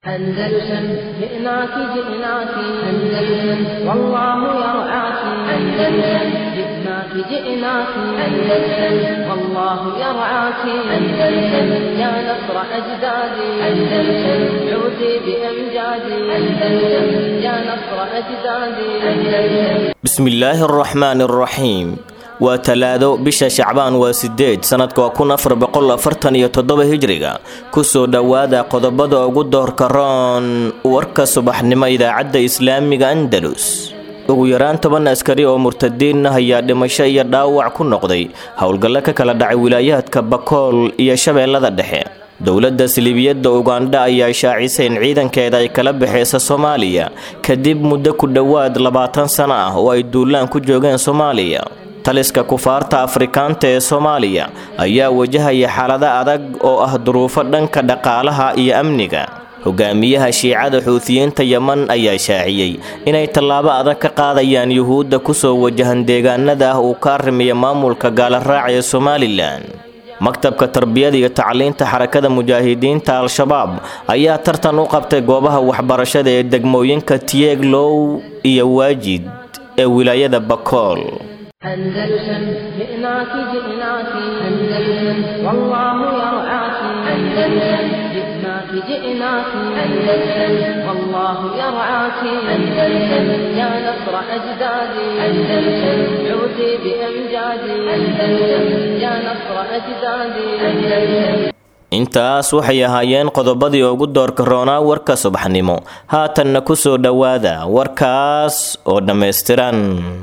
أندلسن جئناك جئناك أندلسن والله يرعاك أندلسن جئناك جئناك أندلسن والله يرعاك أندلسن يا نصر أجدادي أندلسن عودي بأمجادي أندلسن يا نصر أجدادي أندلسن bismillaahi araxmaani araxiim waa talaado bisha shacbaan waa sideed sanadka waa kun afar boqol afartan iyo toddoba hijriga kusoo dhowaada qodobada ugu doorka roon warka subaxnimo idaacadda islaamiga andalus ugu yaraan toban askari oo murtadiin ah ayaa dhimasho iyo dhaawac ku noqday howlgallo ka kala dhacay wilaayaadka bakool iyo shabeellada dhexe dowladda siliibiyadda ugandha ayaa shaacisay in ciidankeeda ay kala baxeysa soomaaliya kadib muddo ku dhowaad labaatan sano ah oo ay duulaan ku joogeen soomaaliya taliska kufaarta afrikaanta ee soomaaliya ayaa wajahaya xaalado adag oo ah duruufo dhanka dhaqaalaha iyo amniga hogaamiyaha shiicada xuutiyiinta yeman ayaa shaaciyey inay tallaabo adag ka qaadayaan yuhuudda kusoo wajahan deegaanada ah uu ka arrimiya maamulka gaalaraac ee somalilan maktabka tarbiyada iyo tacliinta xarakada mujaahidiinta al-shabaab ayaa tartan u qabtay goobaha waxbarashada ee degmooyinka tieglow iyo waajid ee wilaayada bakool أندلسن جئناك جئناك أندلسن والله يرعاك أندلسن جئناك جئناك أندلسن والله يرعاك أندلسن يا نصر أجدادي أندلسن عودي بأمجادي أندلسن يا نصر أجدادي أندلسن intaas waxay ahaayeen qodobadii ugu doorka roonaa warka subaxnimo haatanna kusoo dhowaada warkaas oo dhammaystiran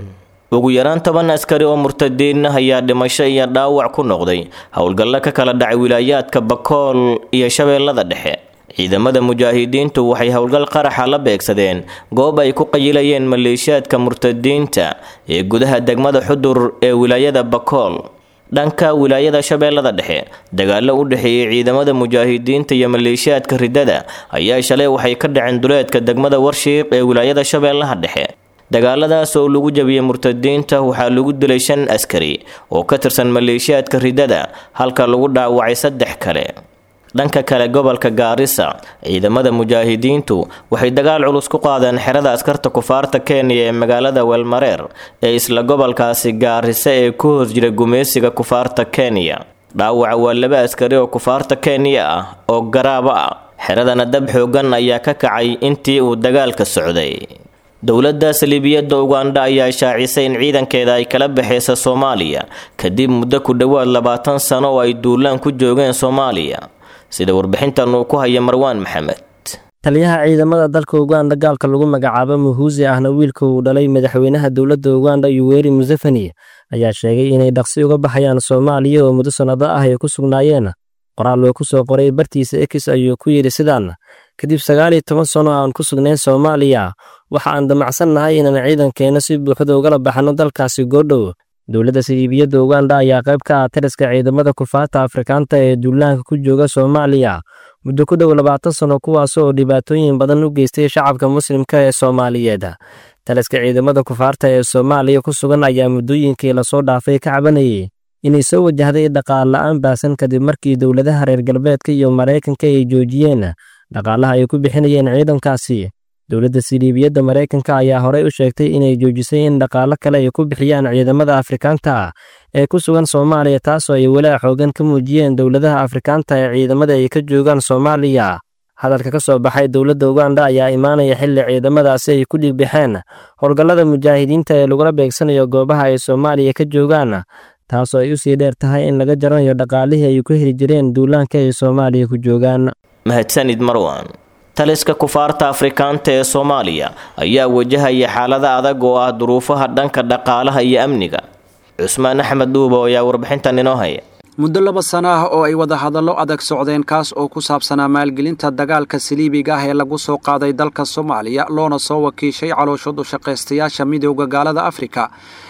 ugu yaraan toban askari oo murtadiin ah ayaa dhimasho iyo dhaawac ku noqday howlgallo ka kala dhacay wilaayaadka bakool iyo shabeellada dhexe ciidamada mujaahidiintu waxay howlgal qaraxa la beegsadeen goob ay ku qayilayeen maleeshiyaadka murtadiinta ee gudaha degmada xudur ee wilaayada bakool dhanka wilaayada shabeellada dhexe dagaallo u dhexeeyey ciidamada mujaahidiinta iyo maleeshiyaadka ridada ayaa shalay waxay ka dhaceen duleedka degmada warshiiq ee wilaayada shabeellaha dhexe dagaaladaas oo lagu jabiyey murtadiinta waxaa lagu dilay shan askari oo ka tirsan maleeshiyaadka ridada halka lagu dhaawacay saddex kale dhanka kale gobolka gaarisa ciidamada mujaahidiintu waxay dagaal culus ku qaadeen xerada askarta kufaarta kenya ee magaalada weelmareer ee isla gobolkaasi gaarisa ee ku hoos jira gumeysiga kufaarta kenya dhaawaca waa laba askari oo kufaarta kenya ah oo garaaba ah xeradana dab xoogan ayaa ka kacay intii uu dagaalka socday dowladda saliibiyadda ugandha ayaa shaacisay in ciidankeeda ay kala baxeysa soomaaliya kadib muddo ku dhowaad labaatan sano oo ay duulaan ku joogeen soomaaliya sida warbixintan uu ku haya marwaan maxamed taliyaha ciidamada dalka uganda gaalka lagu magacaabo muhuusi ahna wiilka uu dhalay madaxweynaha dowladda uganda yuweri museveni ayaa sheegay inay dhaqsi uga baxayaan soomaaliya oo muddo sannado ah ay ku sugnaayeen qoraal uu ku soo qoray bartiisa ekis ayuu ku yidhi sidaan kadib sagaal iyo toban sano aan ku sugnayn soomaaliya waxa aan damacsan nahay inaan ciidankeenna si buuxda ugala baxno dalkaasi goodhow dowladda saliibiyadda uganda ayaa qayb ka ah taliska ciidamada kufaarta afrikaanta ee duulaanka ku jooga soomaaliya muddo ku dhow labaatan sano kuwaas oo dhibaatooyin badan u geystay shacabka muslimka ee soomaaliyeed taliska ciidamada kufaarta ee soomaaliya ku sugan ayaa muddooyinkii lasoo dhaafay ka cabanayay inay soo wajahday dhaqaal la'aan baasan kadib markii dowladaha reer galbeedka iyo maraykanka ay joojiyeen dhaqaalaha ay ku bixinayeen ciidankaasi dowladda siliibiyadda maraykanka ayaa horey u sheegtay inay joojisay in dhaqaalo kale ay ku bixiyaan ciidamada afrikaanta ee ku sugan soomaaliya taasoo ay walaa xoogan ka muujiyeen dowladaha afrikaanta ee ciidamada ay ka joogaan soomaaliya hadalka ka soo baxay dowladda uganda ayaa imaanaya xilli ciidamadaasi ay ku dhigbixeen howlgallada mujaahidiinta ee lagula beegsanayo goobaha ay soomaaliya ka joogaan taasoo ay u sii dheer tahay in laga jaranayo dhaqaalihii ay ku heli jireen duulaanka ay soomaaliya ku joogaan mahadsanid marwan taliska kufaarta afrikaanta ee soomaaliya ayaa wajahaya xaalada adag oo ah duruufaha dhanka dhaqaalaha iyo amniga cusmaan axmed dhuuba ayaa warbixintan inoo haya muddo laba sano ah oo ay wada hadallo adag socdeen kaas oo ku saabsanaa maalgelinta dagaalka saliibiga ah ee lagu soo qaaday dalka soomaaliya loona soo wakiishay calooshoodu shaqaystayaasha midooda gaalada afrika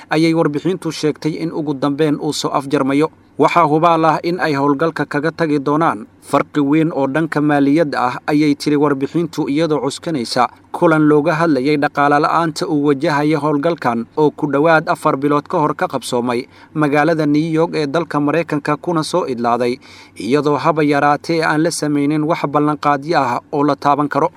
ayay warbixintu sheegtay in ugu dambeyn uu soo afjarmayo waxaa hubaal ah in ay howlgalka kaga tagi doonaan farqi weyn oo dhanka maaliyadda ah ayay tiri warbixintu iyadoo cuskanaysa kulan looga hadlayay dhaqaale la'aanta uu wajahaya howlgalkan oo ku dhowaad afar bilood ka hor ka qabsoomay magaalada new york ee dalka maraykanka kuna soo idlaaday iyadoo haba yaraatee aan la samaynin wax ballanqaadyo ah oo la taaban karo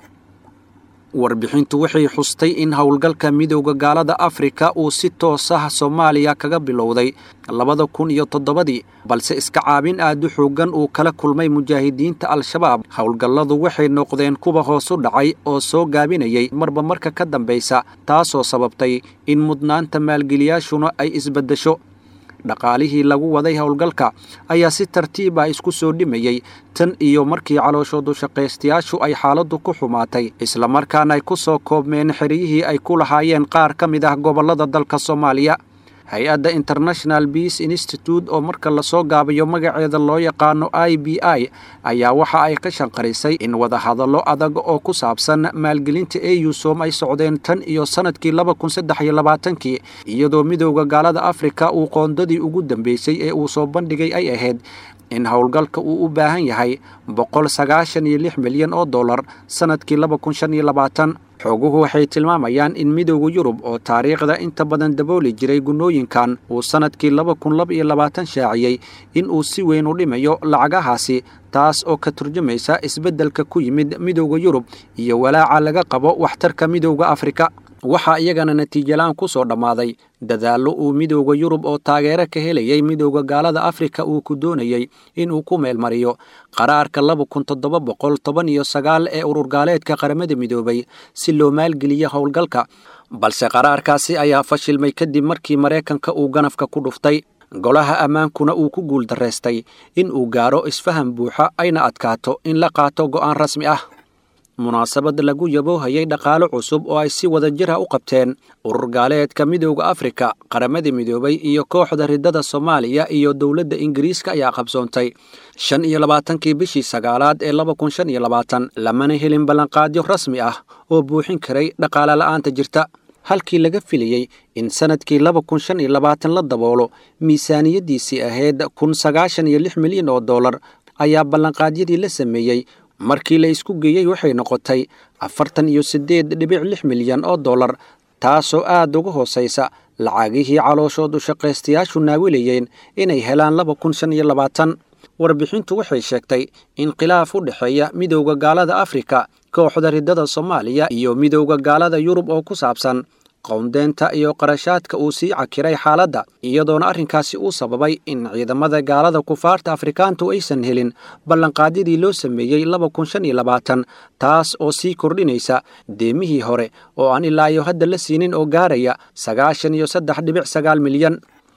warbixintu waxay xustay in howlgalka midowda gaalada afrika uu si toos ah soomaaliya kaga bilowday labada kun iyo toddobadii balse iska caabin aad u xooggan uu kala kulmay mujaahidiinta al-shabaab howlgalladu waxay noqdeen kuwa hoos u dhacay oo soo gaabinayay marba marka ka dambaysa taasoo sababtay in mudnaanta maalgeliyaashuna ay isbaddesho dhaqaalihii lagu waday howlgalka ayaa si tartiib ah isku soo dhimayey tan iyo markii calooshoodu shaqaystayaashu ay xaaladdu ku xumaatay islamarkaana ay ku soo koobmeen xeryihii ay ku lahaayeen qaar ka mid ah gobollada dalka soomaaliya hay-adda international beace institute oo marka lasoo gaabayo magaceeda loo yaqaano i b i ayaa waxa ay ka shanqarisay in wadahadallo adag oo ku saabsan maalgelinta eusom ay socdeen tan iyo sannadkii laba kun saddex iyo labaatankii iyadoo midowda gaalada afrika uu qoondadii ugu dambeysay ee uu soo bandhigay ay ahayd in howlgalka uu u baahan yahay boqol sagaashan iyo lix milyan oo dollar sannadkii laba kun shan iyo labaatan xooguhu waxay tilmaamayaan in midowda yurub oo taariikhda inta badan dabooli jiray gunnooyinkan uu sannadkii laba kun laba iyo labaatan shaaciyey in uu si weyn u dhimayo lacagahaasi taas oo ka turjumaysa isbeddelka ku yimid midowda yurub iyo walaaca laga qabo waxtarka midowda afrika waxaa iyagana natiijalaan ku soo dhammaaday dadaallo uu midowda yurub oo taageero ka helayay midowda gaalada afrika uu ku doonayey inuu ku meelmariyo qaraarka laba kun toddoba boqol toban iyo sagaal ee ururgaaleedka qaramada midoobay si loo maalgeliyo howlgalka balse qaraarkaasi ayaa fashilmay kadib markii maraykanka uu ganafka ku dhuftay golaha ammaankuna uu ku guuldaraystay in uu gaaro isfaham buuxa ayna adkaato in la qaato go'aan rasmi ah munaasabad lagu yaboohayay dhaqaalo cusub oo ay si wada jir ah u qabteen urur gaaleedka midowda afrika qaramada midoobay iyo kooxda riddada soomaaliya iyo dowladda ingiriiska ayaa qabsoontay shan iyo labaatankii bishii sagaalaad ee laba kun shan iyo labaatan lamana helin ballanqaadyo rasmi ah oo buuxin karay dhaqaale la'aanta jirta halkii laga filayey in sannadkii laba kun shan iyo labaatan la daboolo miisaaniyaddiisii ahayd kun sagaashan iyo lix milyan oo dollar ayaa ballanqaadyadii la sameeyey markii la isku geeyey waxay noqotay afartan iyo siddeed dhibic lix milyan oo dollar taasoo aad uga hoosaysa lacagihii calooshoodu shaqaystayaashu naawilayeen inay helaan laba kun shan iyo labaatan warbixintu waxay sheegtay in khilaaf u dhexeeya midowda gaalada afrika kooxda riddada soomaaliya iyo midowda gaalada yurub oo ku saabsan qowndeenta iyo qarashaadka uu sii cakiray xaaladda iyadoona arrinkaasi uu sababay in ciidamada gaalada kufaarta afrikaantu aysan helin ballanqaadyadii loo sameeyey laba kun shan iyo labaatan taas oo sii kordhinaysa deemihii hore oo aan ilaa iyo hadda la siinin oo gaaraya sagaashan iyo saddex dhibic sagaal milyan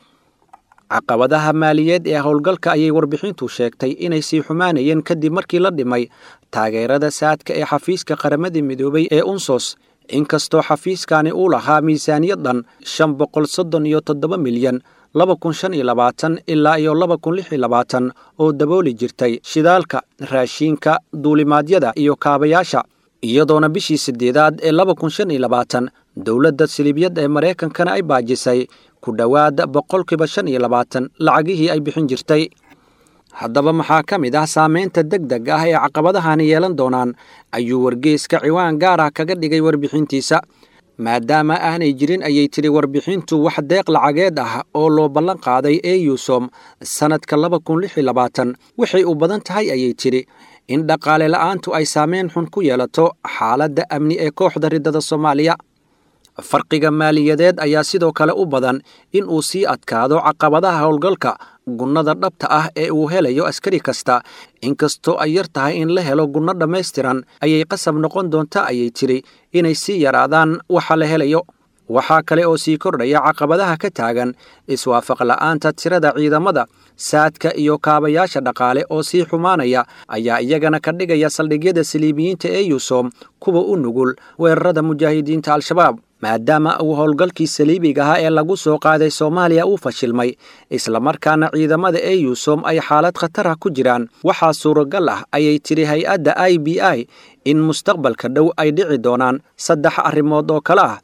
caqabadaha maaliyeed ee howlgalka ayay warbixintu sheegtay inay sii xumaanayeen kadib markii la dhimay taageerada saadka ee xafiiska qaramada midoobay ee unsos inkastoo xafiiskani uu lahaa miisaaniyad dhan shan boqol soddon iyo toddoba milyan laba kun shan iyo labaatan ilaa iyo laba kun lix iyo labaatan oo dabooli jirtay shidaalka raashiinka duulimaadyada iyo kaabayaasha iyadoona bishii siddeedaad ee laba kun shan iyo labaatan dowladda silibyad ee maraykankana ay baajisay ku dhowaad boqolkiiba shan iyo labaatan lacagihii ay bixin jirtay haddaba maxaa ka mid ah saamaynta deg deg ah ee caqabadahani yeelan doonaan ayuu wargeyska ciwaan gaar ah kaga dhigay warbixintiisa maadaama aanay jirin ayay tidhi warbixintu wax deeq lacageed ah oo loo ballan qaaday eusom sannadka laba kun lix iyo labaatan waxay u badan tahay ayay tidhi in dhaqaale la'aantu ay saameyn xun ku yeelato xaaladda amni ee kooxda riddada soomaaliya farqiga maaliyadeed ayaa sidoo kale u badan in uu sii adkaado caqabadaha howlgalka gunnada dhabta ah ee uu helayo askari kasta inkastoo ay yar tahay in la helo gunno dhammaystiran ayay qasab noqon doontaa ayay tidhi inay sii yaraadaan waxa la helayo waxaa kale oo sii kordhaya caqabadaha ka taagan iswaafaq la'aanta tirada ciidamada saadka iyo kaabayaasha dhaqaale oo sii xumaanaya ayaa iyagana ka dhigaya saldhigyada saliibiyiinta ee yusom kuwa u nugul weerarada mujaahidiinta al-shabaab maadaama uu howlgalkii saliibiga ahaa ee lagu soo qaaday soomaaliya uu fashilmay islamarkaana ciidamada ee yusom ay xaalad khatar ah ku jiraan waxaa suuragal ah ayay tidhi hay-adda i b i in mustaqbalka dhow ay dhici doonaan saddex arrimood oo kale ah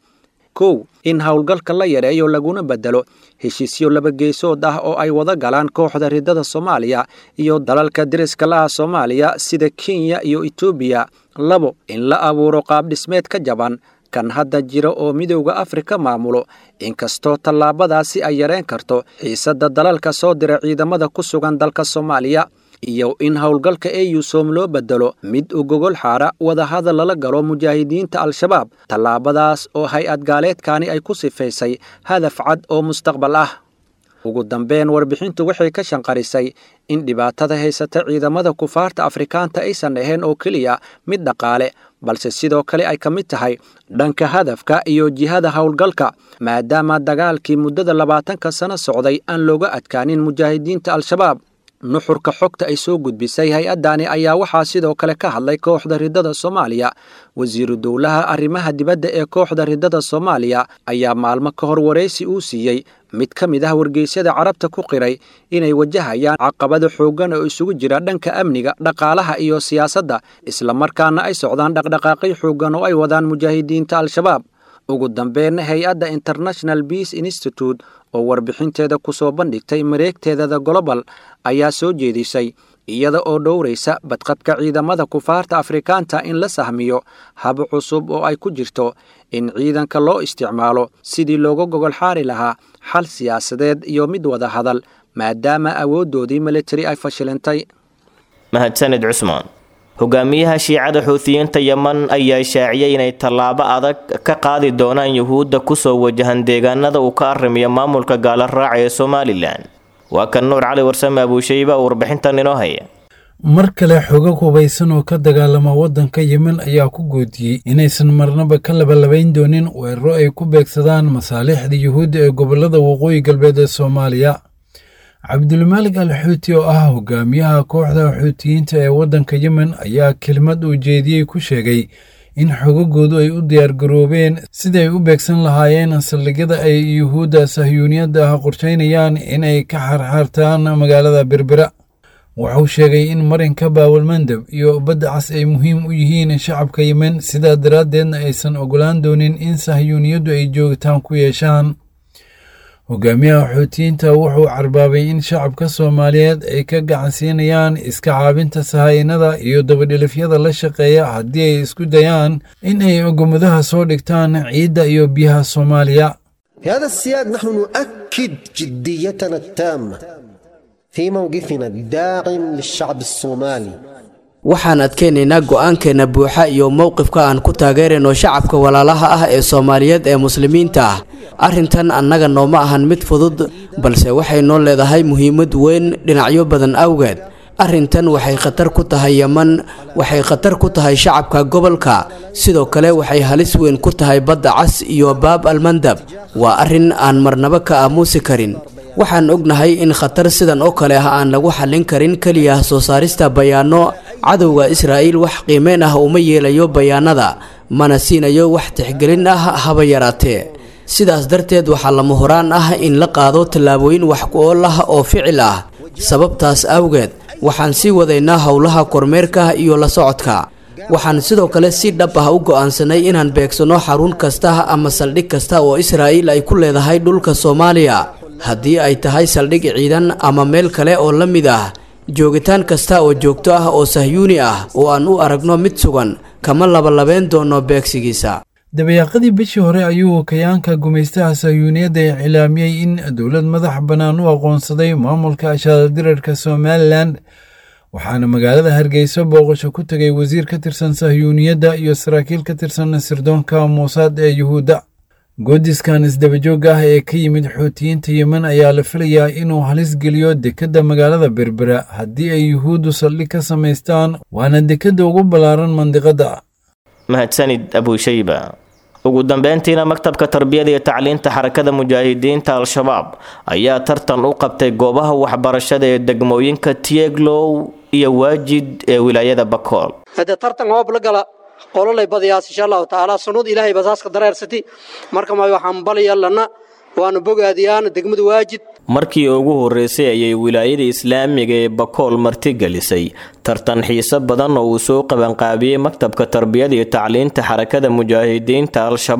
kow in howlgalka la yareeyo laguna bedelo heshiisyo labageesood ah oo ay wada galaan kooxda riddada soomaaliya iyo dalalka deriska laha soomaaliya sida kenya iyo etoobiya labo in la abuuro qaabdhismeed ka jaban kan hadda jira oo midowda afrika maamulo inkastoo tallaabadaasi ay yareen karto xiisadda dalalka soo dira ciidamada ku sugan dalka soomaaliya iyo in howlgalka eyusom loo bedelo mid u gogol xaara wadahadal lala galo mujaahidiinta al-shabaab tallaabadaas oo hay-ad gaaleedkani ay ku sifaysay hadaf cad oo mustaqbal ah ugu dambeyn warbixintu waxay ka shanqarisay in dhibaatada haysata ciidamada kufaarta afrikaanta aysan ahayn oo keliya mid dhaqaale balse sidoo kale ay ka mid tahay dhanka hadafka iyo jihada howlgalka maadaama dagaalkii muddada labaatanka sano socday aan looga adkaanin mujaahidiinta al-shabaab nuxurka xogta ay soo gudbisay hay-addani ayaa waxaa sidoo kale ka hadlay kooxda riddada soomaaliya wasiiru dowlaha arrimaha dibadda ee kooxda riddada soomaaliya ayaa maalmo ka hor waraysi uu siiyey mid ka mid ah wargeysyada carabta ku qiray inay wajahayaan caqabado xooggan oo isugu jira dhanka amniga dhaqaalaha iyo siyaasadda islamarkaana ay socdaan dhaqdhaqaaqyo xooggan oo ay wadaan mujaahidiinta al-shabaab ugu dambeynna hay-adda international beace institute oo warbixinteeda ku soo bandhigtay mareegteedada global ayaa soo jeedisay iyada oo dhowraysa badqabka ciidamada kufaarta afrikaanta in la sahmiyo hab cusub oo ay ku jirto in ciidanka loo isticmaalo sidii looga gogol xaari lahaa xal siyaasadeed iyo mid wada hadal maadaama awooddoodii militari ay fashilintay mahadsanid cusmaan hogaamiyaha shiicada xuutiyiinta yeman ayaa shaaciyay inay tallaabo adag ka qaadi doonaan yuhuudda kusoo wajahan deegaanada uu ka arrimiyo maamulka gaala raaca ee somalilan waa kan nuur cali warsame abuushayba oo warbixintan inoo haya mar kale xogag hubaysan oo ka dagaalama waddanka yemen ayaa ku goodiyey inaysan marnaba ka labalabayn doonin weeraro ay ku beegsadaan masaalixda yuhuudda ee gobollada waqooyi galbeed ee soomaaliya cabdulmaalig al xuuti oo ah hogaamiyaha kooxda xuutiyiinta ee waddanka yemen ayaa kelimad uu jeediyey ku sheegay in xogagoodu ay u diyaargaroobeen siday u beegsan lahaayeen saldhigyada ay yuhuudda sahyuuniyadda ah qorshaynayaan inay ka xarxaartaan magaalada berbera wuxuu sheegay in marinka baawalmandab iyo badda cas ay muhiim u yihiin shacabka yemen sidaa daraaddeedna aysan ogolaan doonin in sahyuuniyaddu ay joogitaan ku yeeshaan hogaamiyaha xuutiyiinta wuxuu carbaabay in shacabka soomaaliyeed ay ka gacansiinayaan iska caabinta sahaynada iyo dabadhilifyada la shaqeeya haddii ay isku dayaan in ay ogomadaha soo dhigtaan ciidda iyo biyaha soomaaliya في هذا السياق نحن نؤكد جديتنا التامة في موقفنا الداعم للشعب الصومالي waxaan adkaynaynaa go'aankeenna buuxa iyo mowqifka aan ku taageerayno shacabka walaalaha ah ee soomaaliyeed ee muslimiinta ah arrintan annaga nooma ahan mid fudud balse waxay noo leedahay muhiimad weyn dhinacyo badan awgeed arrintan waxay khatar ku tahay yeman waxay khatar ku tahay shacabka gobolka sidoo kale waxay halis weyn ku tahay badda cas iyo baab almandab waa arrin aan marnaba ka aamuusi karin waxaan ognahay in khatar sidan oo kale ah aan lagu xallin karin keliya soo saarista bayaano cadowga israa'iil wax qiimeyn ah uma yeelayo bayaanada mana siinayo wax tixgelin ah haba yaraatee sidaas darteed waxaa lama horaan ah in la qaado tallaabooyin wax ku ool ah oo ficil ah sababtaas awgeed waxaan sii wadaynaa howlaha kormeerka iyo la socodka waxaan sidoo kale si dhab ah u go'aansanay inaan beegsanno xarun kasta ama saldhig kasta oo israa'iil ay ku leedahay dhulka soomaaliya haddii ay tahay saldhig ciidan ama meel kale oo la mid ah joogitaan kasta oo joogto ah oo sahyuuni ah oo aan u aragno mid sugan kama labalabeen doono beegsigiisa dabayaaqadii bishii hore ayuu kayaanka gumaystaha sahyuuniyadda iclaamiyey in dowlad madax bannaan u aqoonsaday maamulka ashaadadirarka somalilan waxaana magaalada hargeysa booqasho ku tegay wasiir ka tirsan sahyuuniyadda iyo saraakiil ka tirsan sirdoonka muusaad ee yuhuudda goodiskan isdabajoogga ah ee ka yimid xuutiyiinta yemen ayaa la filayaa inuu halis geliyo dekedda magaalada berbera haddii ay yuhuuddu saldhig ka samaystaan waana dekedda ugu ballaaran mandiqadda mahadsanid abuushayba ugu dambeyntiina maktabka tarbiyada iyo tacliinta xarakada mujaahidiinta al-shabaab ayaa tartan u qabtay goobaha waxbarashada ee degmooyinka tieglow iyo waajid ee wilaayada bakool hade tartan hoob la gala qololay badayaas insha allahu tacaala sunnad ilaahay basaaska dareersati marka maayo waxaan balaya lana waanu bogaadiyaan degmada waajid markii ugu horreysay ayay wilaayada islaamiga ee bakool martigelisay tartan xiiso badan oo uu soo qabanqaabiyey maktabka tarbiyada iyo tacliinta xarakada mujaahidiinta al-shabaab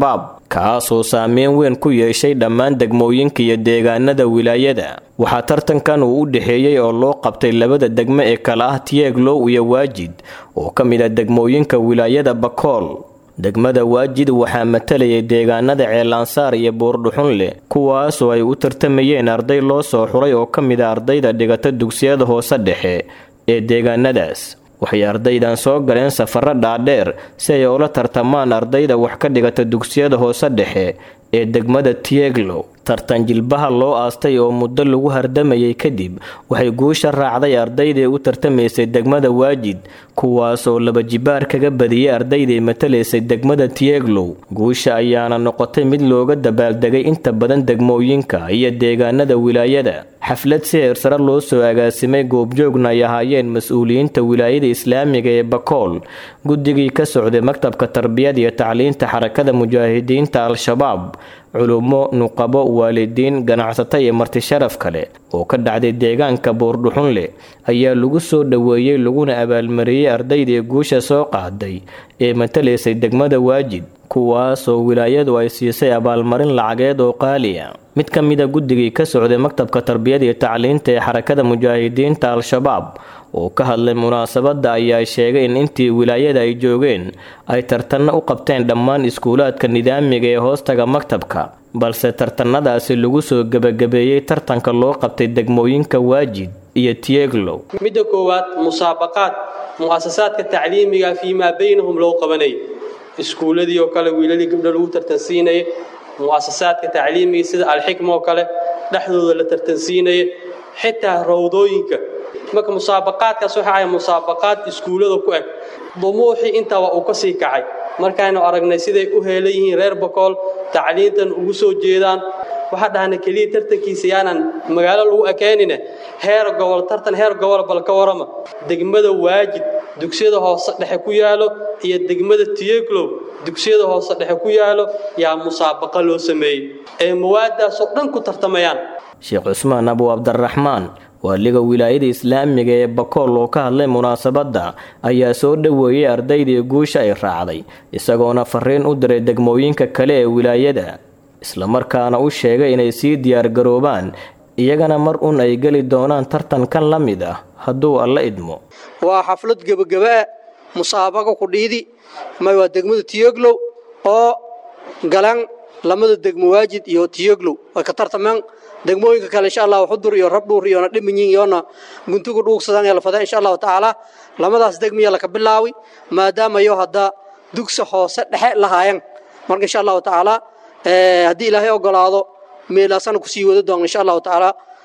kaasoo saameyn weyn ku yeeshay dhammaan degmooyinka iyo deegaanada wilaayada waxaa tartankan uu u dhexeeyey oo loo qabtay labada degmo ee kala ah tieglow iyo waajid oo ka mid ah degmooyinka wilaayada bakool degmada waajid waxaa matalayay deegaanada ceelansaar iyo buurdhuxunleh kuwaasoo ay u tartamayeen arday loo soo xuray oo ka mid a ardayda dhigata dugsiyada hoose dhexe ee deegaanadaas waxay ardaydan soo galeen safaro dhaadheer si ay ula tartamaan ardayda wax ka dhigata dugsiyada hoose dhexe ee degmada tieglow tartan jilbaha loo aastay oo muddo lagu hardamayay kadib waxay guusha raacday ardaydii u tartamaysay degmada waajid kuwaasoo laba jibaar kaga badiyey ardaydii matalaysay degmada tieglow guusha ayaana noqotay mid looga dabaaldegay inta badan degmooyinka iyo deegaanada wilaayada xaflad si heersare loo soo agaasimay goobjoogna ay ahaayeen mas-uuliyiinta wilaayada islaamiga ee bakool guddigii ka socday maktabka tarbiyada iyo tacliinta xarakada mujaahidiinta al-shabaab culummo nuqabo waalidiin ganacsato iyo marti sharaf kale oo ka dhacday deegaanka buurdhuxunleh ayaa lagu soo dhoweeyey laguna abaalmariyey ardaydii guusha soo qaaday ee matalaysay degmada waajid kuwaasoo wilaayadu ay siisay abaalmarin lacageed oo qaaliya mid ka mida guddigii ka socday maktabka tarbiyada iyo tacliinta ee xarakada mujaahidiinta al-shabaab oo ka hadlay munaasabadda ayaa sheegay in intii wilaayada ay joogeen ay tartanno u qabteen dhammaan iskuulaadka nidaamiga ee hoostaga maktabka balse tartanadaasi lagu soo gebagabeeyey tartanka loo qabtay degmooyinka waajid iyo tieglow midda koowaad musaabaqaad mu'asasaadka tacliimiga fii maa baynahum loo qabanay iskuuladii oo kale wiilalii gabdho lagu tartansiinaya mu'asasaadka tacliimiga sida alxikma oo kale dhexdooda la tartansiinaya xitaa rawdooyinka marka musaabaqaadkaas waxa ay musaabaqaad iskuullada ku eg dumuuxii intaaba uu ka sii kacay markaaynu aragnay siday u heelan yihiin reer bakool tacliintan ugu soo jeedaan waxaa dhahna keliya tartankiisa yaanan magaalo lagu ekeynine heer gobol tartan heer gobol bal ka warama degmada waajid dugsiyada hoose dhexe ku yaalo iyo degmada tiyeglow dugsiyada hoose dhexe ku yaalo yaa musaabaqa loo sameeyey ee mawaadaasoo dhan ku tartamayaan sheekh cusmaan abu cabdiraxmaan waaliga wilaayada islaamiga ee bakool oo ka hadlay munaasabadda ayaa soo dhoweeyey ardaydii guusha ay raacday isagoona fariin u diray degmooyinka kale ee wilaayada islamarkaana u sheegay inay sii diyaargaroobaan iyagana mar un ay geli doonaan tartankan la mid ah hadduu alla idmo waa xaflad gebagabaa musaabaqa kudhiidi may waa degmada tiyoglow oo galan lamada degmo waajid iyo tiyoglow way ka tartameen degmooyinka kale insha allah xudur iyo rabdhuur iyona dhimanyin iyona guntuga dhuugsadaan ee la fada insha allahu tacaala lamadaas degmiya laka bilaawi maadaama yo hadda dugsi hoose dhexe lahaayan marka insha allahu tacaala haddii ilaahay ogolaado meelaasana kusii wada doon insha allahu tacaala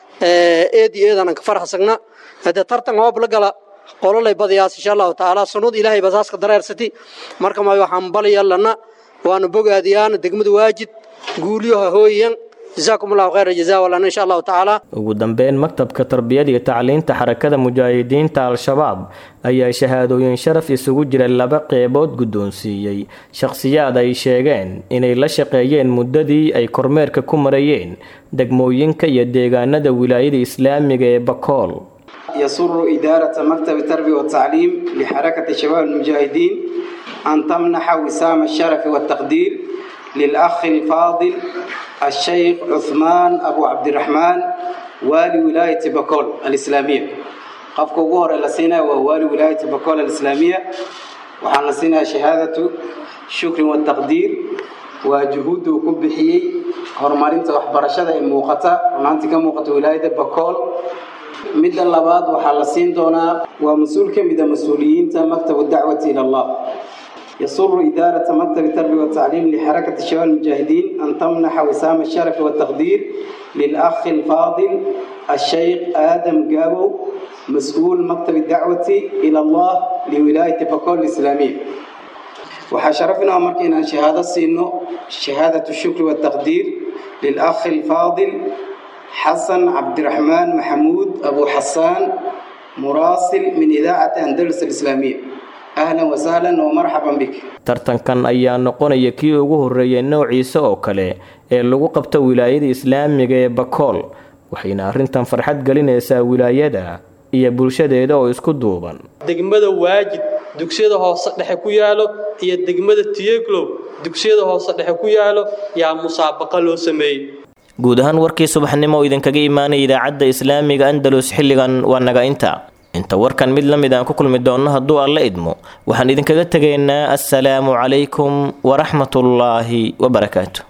eed iyo eedanan ka farxsagna hadee tartan hoob la gala qololay badayaas insha allahu tacaala sunud ilaahay basaaska dareersati marka ma waxaan balayalana waanu bogaadiyaan degmada waajid guulyaha hooyan جزاكم الله خير الجزاء ولنا إن شاء الله تعالى ugu dambeyn maktabka tarbiyada iyo tacliinta xarakada mujaahidiinta al-shabaab ayaa shahaadooyin sharaf isugu jira laba qeybood guddoonsiiyey shakhsiyaad ay sheegeen inay la shaqeeyeen muddadii ay kormeerka ku marayeen degmooyinka iyo deegaanada wilaayada islaamiga ee bakool يسر إدارة مكتب التربية والتعليم لحركة شباب المجاهدين أن تمنح وسام الشرف والتقدير للأخ الفاضل الشيخ عثمان أبو عبد الرحمن والي ولاية بكول الإسلامية قفك وغور لسينا ووالي ولاية بكول الإسلامية وحان لسينا شهادة شكر والتقدير وجهود كبحيي هرمارين وحبرشة موقتا ونانتك موقت ولاية بكول مدى اللباد وحان لسين دونا ومسؤول كمدى مسؤوليين مكتب الدعوة إلى الله يسر إدارة مكتب التربية والتعليم لحركة الشباب المجاهدين أن تمنح وسام الشرف والتقدير للأخ الفاضل الشيخ آدم جابو مسؤول مكتب الدعوة إلى الله لولاية بكول الإسلامية وحشرفنا أمركنا شهادة سينو شهادة الشكر والتقدير للأخ الفاضل حسن عبد الرحمن محمود أبو حسان مراسل من إذاعة أندلس الإسلامية ahlan wasahlan wa marxaban bik tartankan ayaa noqonaya kii ugu horreeyay noociisa oo kale ee lagu qabto wilaayada islaamiga ee bakool waxayna arrintan farxad gelinaysaa wilaayada iyo bulshadeeda oo isku duuban degmada waajid dugsiyada hoose dhexe ku yaalo iyo degmada tiyeglow dugsiyada hoose dhexe ku yaalo yaa musaabaqa loo sameeyey guud ahaan warkii subaxnimo oo idinkaga imaanaya idaacadda islaamiga andalus xilligan waa naga inta inta warkan mid la mid aan ku kulmi doonno hadduu alla idmo waxaan idinkaga tegaynaa assalaamu calaykum waraxmatullaahi wabarakaatu